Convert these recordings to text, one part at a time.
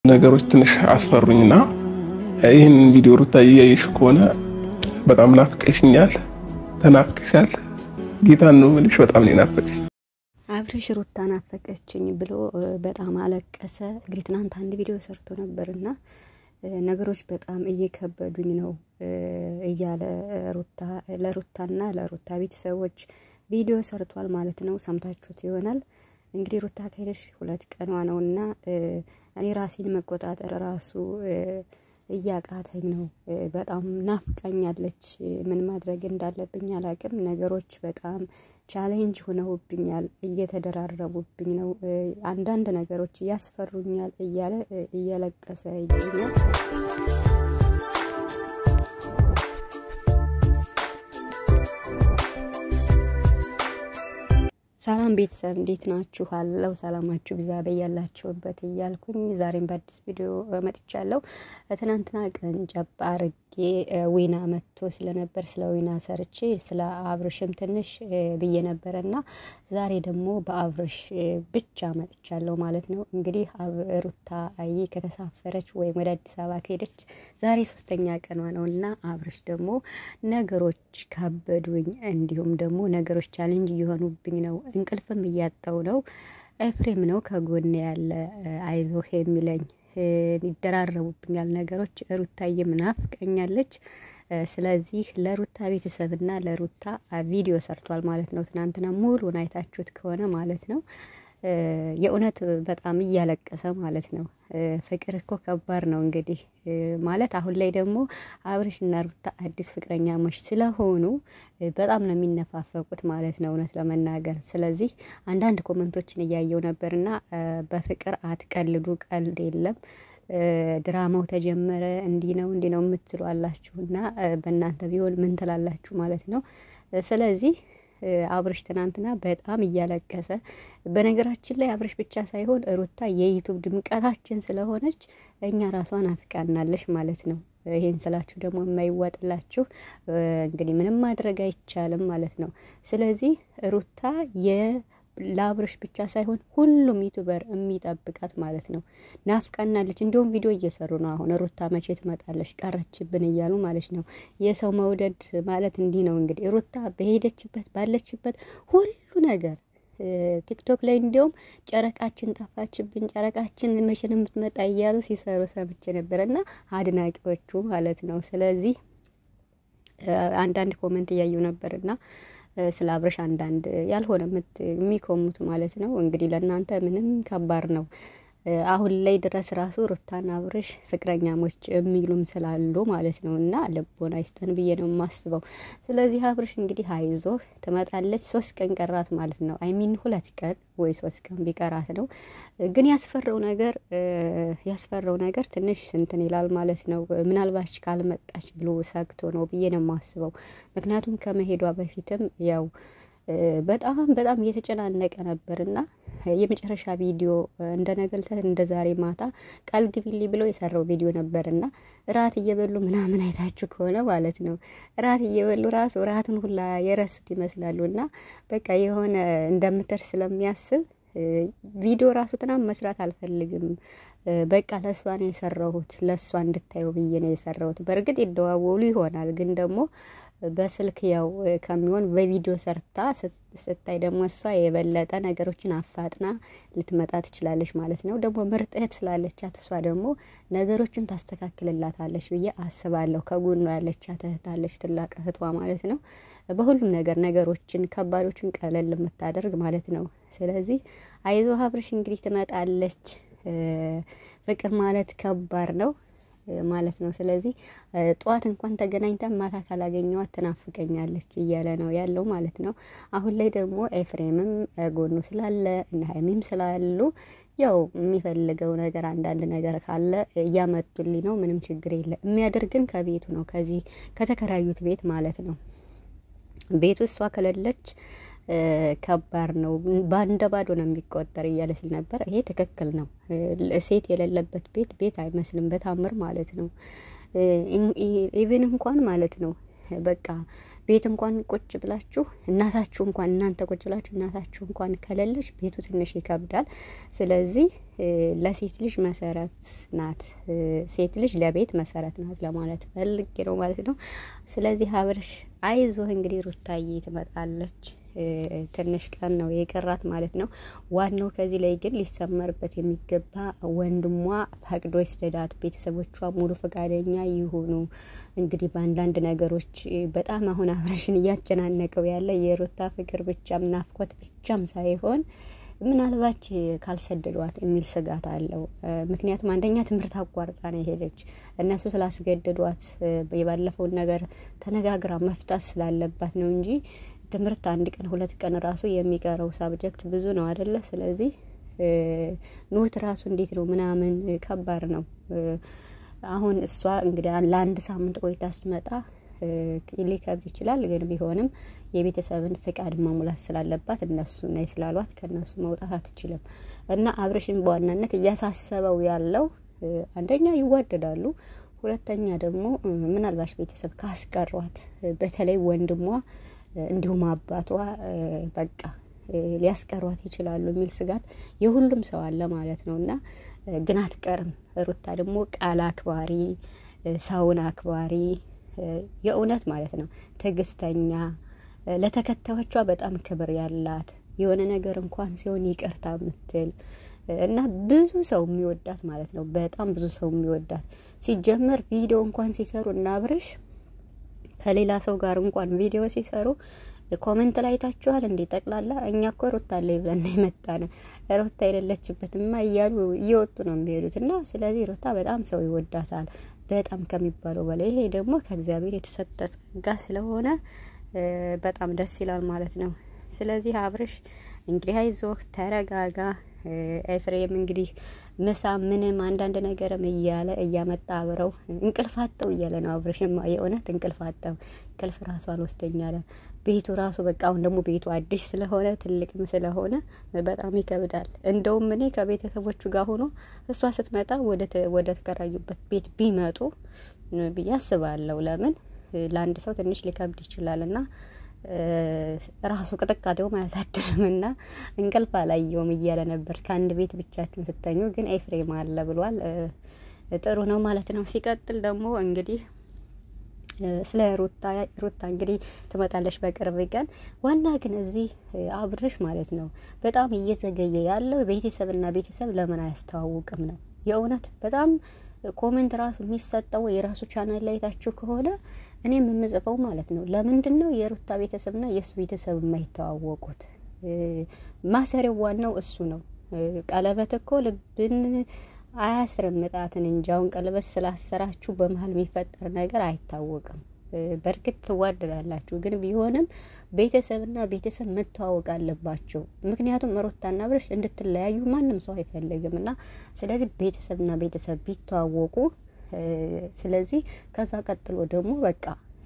ነገሮች ትንሽ አስፈሩኝና ይህን ቪዲዮ ሩታ እያየሽ ከሆነ በጣም ናፍቀሽኛል፣ ተናፍቀሻል። ጌታን ነው የምልሽ፣ በጣም ነው ናፈቀሽ። አብርሽ ሩታ ናፈቀችኝ ብሎ በጣም አለቀሰ። እንግዲህ ትናንት አንድ ቪዲዮ ሰርቶ ነበርና ነገሮች በጣም እየከበዱኝ ነው እያለ ሩታ ለሩታና ለሩታ ቤተሰቦች ቪዲዮ ሰርቷል ማለት ነው። ሰምታችሁት ይሆናል። እንግዲህ ሩታ ከሄደች ሁለት ቀኗ ነው እና እኔ ራሴን መቆጣጠር ራሱ እያቃተኝ ነው። በጣም ናፍቃኛለች። ምን ማድረግ እንዳለብኝ አላቅም። ነገሮች በጣም ቻሌንጅ ሆነውብኛል፣ እየተደራረቡብኝ ነው። አንዳንድ ነገሮች እያስፈሩኛል እያለ እየለቀሰ ይገኛል። ሰላም ቤተሰብ እንዴት ናችሁ? አለው ሰላማችሁ ብዛ በያላችሁበት እያልኩኝ ዛሬም በአዲስ ቪዲዮ መጥቻለሁ። ትናንትና ቀን ጨባ አርጌ ዊና መጥቶ ስለነበር ስለ ዊና ሰርቼ ስለ አብርሽም ትንሽ ብዬ ነበረ እና ዛሬ ደግሞ በአብርሽ ብቻ መጥቻለሁ ማለት ነው። እንግዲህ ሩታ አይ ከተሳፈረች ወይም ወደ አዲስ አበባ ከሄደች ዛሬ ሶስተኛ ቀኗ ነው እና አብርሽ ደግሞ ነገሮች ካበዱኝ፣ እንዲሁም ደግሞ ነገሮች ቻሌንጅ እየሆኑብኝ ነው እንቅልፍም እያጣው ነው። ኤፍሬም ነው ከጎን ያለ አይዞህ የሚለኝ ይደራረቡብኛል ነገሮች። ሩታዬም ናፍቀኛለች። ስለዚህ ለሩታ ቤተሰብና ለሩታ ቪዲዮ ሰርቷል ማለት ነው። ትናንትና ሙሉን አይታችሁት ከሆነ ማለት ነው። የእውነት በጣም እያለቀሰ ማለት ነው። ፍቅር እኮ ከባድ ነው እንግዲህ ማለት አሁን ላይ ደግሞ አብርሽና ሩታ አዲስ ፍቅረኛሞች ስለሆኑ በጣም ነው የሚነፋፈቁት ማለት ነው እውነት ለመናገር። ስለዚህ አንዳንድ ኮመንቶችን እያየው ነበርና በፍቅር አትቀልዱ፣ ቀልድ የለም ድራማው ተጀመረ፣ እንዲህ ነው እንዲህ ነው የምትሉ አላችሁና በእናንተ ቢሆን ምን ትላላችሁ ማለት ነው። ስለዚህ አብርሽ ትናንትና በጣም እያለቀሰ በነገራችን ላይ አብርሽ ብቻ ሳይሆን ሩታ የዩቱብ ድምቀታችን ስለሆነች እኛ ራሷን አፍቃናለች ማለት ነው። ይሄን ስላችሁ ደግሞ የማይዋጥላችሁ እንግዲህ ምንም ማድረግ አይቻልም ማለት ነው። ስለዚህ ሩታ ለአብርሽ ብቻ ሳይሆን ሁሉም ዩቱበር የሚጠብቃት ማለት ነው። ናፍቃናለች። እንዲሁም ቪዲዮ እየሰሩ ነው። አሁን ሩታ መቼ ትመጣለች ቀረችብን እያሉ ማለት ነው። የሰው መውደድ ማለት እንዲህ ነው እንግዲህ ሩታ በሄደችበት ባለችበት ሁሉ ነገር ቲክቶክ ላይ እንዲሁም ጨረቃችን ጠፋችብን፣ ጨረቃችን መቼ ነው የምትመጣ እያሉ ሲሰሩ ሰምቼ ነበር እና አድናቂዎቹ ማለት ነው። ስለዚህ አንዳንድ ኮመንት እያዩ ነበር እና ስለ አብርሽ አንዳንድ ያልሆነ የሚኮሙት ማለት ነው። እንግዲህ ለእናንተ ምንም ከባድ ነው። አሁን ላይ ድረስ ራሱ ሩታና አብርሽ ፍቅረኛሞች የሚሉም ስላሉ ማለት ነው። እና ልቦና ይስጠን ብዬ ነው የማስበው። ስለዚህ አብርሽ እንግዲህ አይዞህ ትመጣለች። ሶስት ቀን ቀራት ማለት ነው። አይሚን ሁለት ቀን ወይ ሶስት ቀን ቢቀራት ነው። ግን ያስፈራው ነገር ያስፈራው ነገር ትንሽ እንትን ይላል ማለት ነው። ምናልባች ካልመጣች ብሎ ሰግቶ ነው ብዬ ነው የማስበው። ምክንያቱም ከመሄዷ በፊትም ያው በጣም በጣም እየተጨናነቀ ነበርና የመጨረሻ ቪዲዮ እንደ ነገልተት እንደ ዛሬ ማታ ቃል ግቢልኝ ብሎ የሰራው ቪዲዮ ነበርና ራት እየበሉ ምናምን አይታችሁ ከሆነ ማለት ነው። ራት እየበሉ ራሱ ራቱን ሁላ የረሱት ይመስላሉ። እና በቃ የሆነ እንደምትር ስለሚያስብ ቪዲዮ ራሱ ትናንት መስራት አልፈልግም በቃ ለእሷ ነው የሰራሁት፣ ለእሷ እንድታየው ብዬ ነው የሰራሁት። በእርግጥ ይደዋወሉ ይሆናል ግን ደግሞ በስልክ ያው ከሚሆን በቪዲዮ ሰርታ ስታይ ደግሞ እሷ የበለጠ ነገሮችን አፋጥና ልትመጣ ትችላለች ማለት ነው። ደግሞ ምርጥ እህት ስላለቻት እሷ ደግሞ ነገሮችን ታስተካክልላታለች ብዬ አስባለሁ። ከጎኗ ያለቻት እህት አለች፣ ትላቅ እህቷ ማለት ነው። በሁሉም ነገር ነገሮችን ከባዶችን ቀለል የምታደርግ ማለት ነው። ስለዚህ አይዞ አብርሽ እንግዲህ ትመጣለች። ፍቅር ማለት ከባድ ነው ማለት ነው። ስለዚህ ጠዋት እንኳን ተገናኝተን ማታ ካላገኘዋት ትናፍቀኛለች እያለ ነው ያለው ማለት ነው። አሁን ላይ ደግሞ ኤፍሬምም ጎኑ ስላለ እነ ሀይሚም ስላሉ ያው የሚፈልገው ነገር አንዳንድ ነገር ካለ እያመጡልኝ ነው። ምንም ችግር የለ። የሚያደርግን ከቤቱ ነው፣ ከዚህ ከተከራዩት ቤት ማለት ነው። ቤቱ እሷ ከሌለች ከባድ ነው። በአንደ ባዶ ነው የሚቆጠር እያለ ሲል ነበር። ይሄ ትክክል ነው። ሴት የሌለበት ቤት ቤት አይመስልም በታምር ማለት ነው። ኢቭን እንኳን ማለት ነው በቃ ቤት እንኳን ቁጭ ብላችሁ እናታችሁ እንኳን እናንተ ቁጭ ብላችሁ እናታችሁ እንኳን ከሌለች ቤቱ ትንሽ ይከብዳል። ስለዚህ ለሴት ልጅ መሰረት ናት፣ ሴት ልጅ ለቤት መሰረት ናት ለማለት ፈልጌ ነው ማለት ነው። ስለዚህ አብርሽ አይዞህ እንግዲህ ሩታዬ ትመጣለች። ትንሽ ቀን ነው የቀራት ማለት ነው። ዋናው ከዚህ ላይ ግን ሊሰመርበት የሚገባ ወንድሟ ፈቅዶ ይስደዳት፣ ቤተሰቦቿ ሙሉ ፈቃደኛ ይሁኑ። እንግዲህ በአንዳንድ ነገሮች በጣም አሁን አብረሽን እያጨናነቀው ያለ የሩታ ፍቅር ብቻም ናፍቆት ብቻም ሳይሆን ምናልባች ካልሰደዷት የሚል ስጋት አለው። ምክንያቱም አንደኛ ትምህርት አቋርጣ ነው የሄደች። እነሱ ስላስገደዷት የባለፈውን ነገር ተነጋግራ መፍታት ስላለባት ነው እንጂ ትምህርት አንድ ቀን ሁለት ቀን ራሱ የሚቀረው ሳብጀክት ብዙ ነው አደለ? ስለዚህ ኖት ራሱ እንዴት ነው ምናምን ከባድ ነው። አሁን እሷ እንግዲህ ለአንድ ሳምንት ቆይታ ስትመጣ ሊከብድ ይችላል። ግን ቢሆንም የቤተሰብን ፍቃድ መሙላት ስላለባት እነሱ ነይ ስላሏት ከእነሱ መውጣት አትችልም እና አብርሽን በዋናነት እያሳሰበው ያለው አንደኛ ይዋደዳሉ፣ ሁለተኛ ደግሞ ምናልባሽ ቤተሰብ ካስቀሯት በተለይ ወንድሟ እንዲሁም አባቷ በቃ ሊያስቀሯት ይችላሉ የሚል ስጋት የሁሉም ሰው አለ ማለት ነው እና ግን አትቀርም። ሩታ ደግሞ ቃል አክባሪ፣ ሰውን አክባሪ የእውነት ማለት ነው ትዕግስተኛ፣ ለተከታዮቿ በጣም ክብር ያላት የሆነ ነገር እንኳን ሲሆን ይቅርታ ምትል እና ብዙ ሰው የሚወዳት ማለት ነው። በጣም ብዙ ሰው የሚወዳት ሲጀመር ቪዲዮ እንኳን ሲሰሩ እና አብርሽ ከሌላ ሰው ጋር እንኳን ቪዲዮ ሲሰሩ ኮሜንት ላይ ታችኋል እንዴ? ጠቅላላ እኛ እኮ ሩታ አለ ብለን የመጣነ ሩታ የሌለችበትማ እያሉ እየወጡ ነው የሚሄዱት። እና ስለዚህ ሩታ በጣም ሰው ይወዳታል በጣም ከሚባለው በላይ። ይሄ ደግሞ ከእግዚአብሔር የተሰጠ ጸጋ ስለሆነ በጣም ደስ ይላል ማለት ነው። ስለዚህ አብርሽ እንግዲህ አይዞህ ተረጋጋ። ኤፍሬም እንግዲህ ምሳ ምንም አንዳንድ ነገርም እያለ እያመጣ አብረው እንቅልፍ አጠው እያለ ነው። አብርሽማ የእውነት እንቅልፍ አጠው እንቅልፍ ራሱ አልወስደኝ አለ። ቤቱ ራሱ በቃ አሁን ደግሞ ቤቱ አዲስ ስለሆነ ትልቅም ስለሆነ በጣም ይከብዳል። እንደውም እኔ ከቤተሰቦቹ ጋር ሆኖ እሷ ስትመጣ ወደ ተከራዩበት ቤት ቢመጡ ብዬ አስባለሁ። ለምን ለአንድ ሰው ትንሽ ሊከብድ ይችላል እና ራሱ ቅጥቃጤውም አያሳድርም እና እንቅልፍ አላየውም እያለ ነበር። ከአንድ ቤት ብቻችን ስተኙ ግን ኤፍሬም አለ ብሏል። ጥሩ ነው ማለት ነው። ሲቀጥል ደግሞ እንግዲህ ስለ ሩታ ሩታ እንግዲህ ትመጣለች በቅርብ ቀን። ዋና ግን እዚህ አብርሽ ማለት ነው በጣም እየዘገየ ያለው ቤተሰብና ቤተሰብ ለምን አያስተዋውቅም ነው የእውነት በጣም ኮሜንት ራሱ የሚሰጠው የራሱ ቻናል ላይ ታችሁ ከሆነ እኔም የምጽፈው ማለት ነው። ለምንድን ነው የሩታ ቤተሰብና የእሱ ቤተሰብ የማይተዋወቁት? ማሰሪያው ዋናው እሱ ነው። ቀለበት እኮ ልብን አያስረምጣትን እንጂ አሁን ቀለበት ስላሰራችሁ በመሀል የሚፈጠር ነገር አይታወቅም። በእርግጥ ትዋደዳላችሁ፣ ግን ቢሆንም ቤተሰብና ቤተሰብ መተዋወቅ አለባቸው። ምክንያቱም ሩታና አብርሽ እንድትለያዩ ማንም ሰው አይፈልግም እና ስለዚህ ቤተሰብና ቤተሰብ ቢተዋወቁ ስለዚህ ከዛ ቀጥሎ ደግሞ በቃ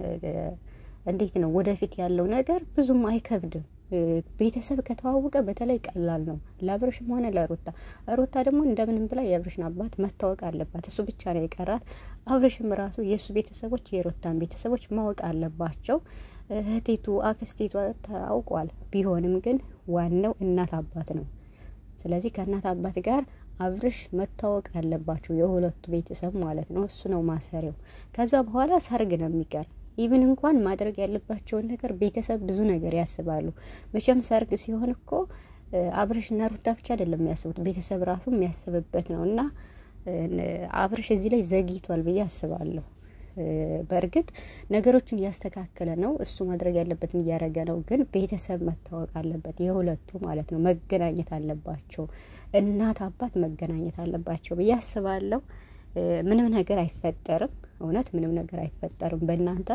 እንዴት ነው ወደፊት ያለው ነገር ብዙም አይከብድም። ቤተሰብ ከተዋወቀ በተለይ ቀላል ነው ለአብርሽም ሆነ ለሩታ። ሩታ ደግሞ እንደምንም ብላ የአብርሽን አባት መታወቅ አለባት። እሱ ብቻ ነው የቀራት። አብርሽም ራሱ የእሱ ቤተሰቦች የሩታን ቤተሰቦች ማወቅ አለባቸው። እህቴቱ አክስቴቱ ታውቋል። ቢሆንም ግን ዋናው እናት አባት ነው። ስለዚህ ከእናት አባት ጋር አብርሽ መታወቅ አለባቸው የሁለቱ ቤተሰብ ማለት ነው። እሱ ነው ማሰሪያው። ከዛ በኋላ ሰርግ ነው የሚቀር ኢቭን እንኳን ማድረግ ያለባቸውን ነገር ቤተሰብ ብዙ ነገር ያስባሉ። መቼም ሰርግ ሲሆን እኮ አብርሽና ሩታ ብቻ አይደለም የሚያስቡት ቤተሰብ ራሱ የሚያስብበት ነው እና አብርሽ እዚህ ላይ ዘግይቷል ብዬ አስባለሁ። በእርግጥ ነገሮችን እያስተካከለ ነው። እሱ ማድረግ ያለበትን እያደረገ ነው። ግን ቤተሰብ መታወቅ አለበት፣ የሁለቱ ማለት ነው። መገናኘት አለባቸው። እናት አባት መገናኘት አለባቸው ብዬ አስባለሁ። ምንም ነገር አይፈጠርም። እውነት ምንም ነገር አይፈጠርም። በእናንተ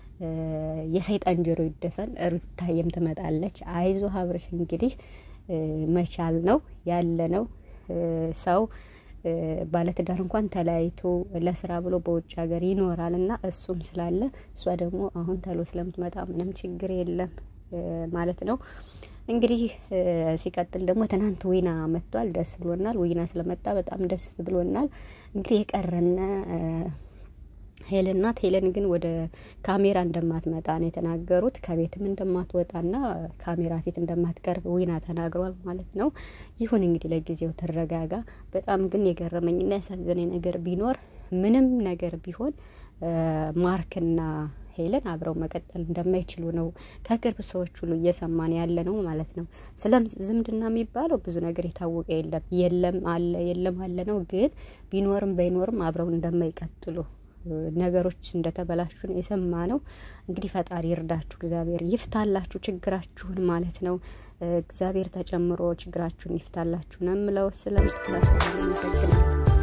የሰይጣን ጆሮ ይደፈን። ሩታዬም ትመጣለች። አይዞ አብርሽ እንግዲህ መቻል ነው ያለ ነው ሰው ባለትዳር እንኳን ተለያይቶ ለስራ ብሎ በውጭ ሀገር ይኖራል እና እሱም ስላለ እሷ ደግሞ አሁን ተሎ ስለምትመጣ ምንም ችግር የለም ማለት ነው። እንግዲህ ሲቀጥል ደግሞ ትናንት ዊና መጥቷል። ደስ ብሎናል። ዊና ስለመጣ በጣም ደስ ብሎናል። እንግዲህ የቀረነ ሄለን ናት። ሄለን ግን ወደ ካሜራ እንደማትመጣ ነው የተናገሩት። ከቤትም እንደማትወጣና ካሜራ ፊት እንደማትቀርብ ዊና ተናግሯል ማለት ነው። ይሁን እንግዲህ ለጊዜው ትረጋጋ። በጣም ግን የገረመኝና ያሳዘነኝ ነገር ቢኖር ምንም ነገር ቢሆን ማርክና ሄለን አብረው መቀጠል እንደማይችሉ ነው ከቅርብ ሰዎች ሁሉ እየሰማን ያለ ነው ማለት ነው። ስለ ዝምድና የሚባለው ብዙ ነገር የታወቀ የለም የለም አለ የለም አለ ነው። ግን ቢኖርም ባይኖርም አብረው እንደማይቀጥሉ ነገሮች እንደተበላሹ ነው የሰማ ነው። እንግዲህ ፈጣሪ ይርዳችሁ፣ እግዚአብሔር ይፍታላችሁ ችግራችሁን ማለት ነው። እግዚአብሔር ተጨምሮ ችግራችሁን ይፍታላችሁ ነው የምለው። ስለምትከታተሉ አመሰግናለሁ።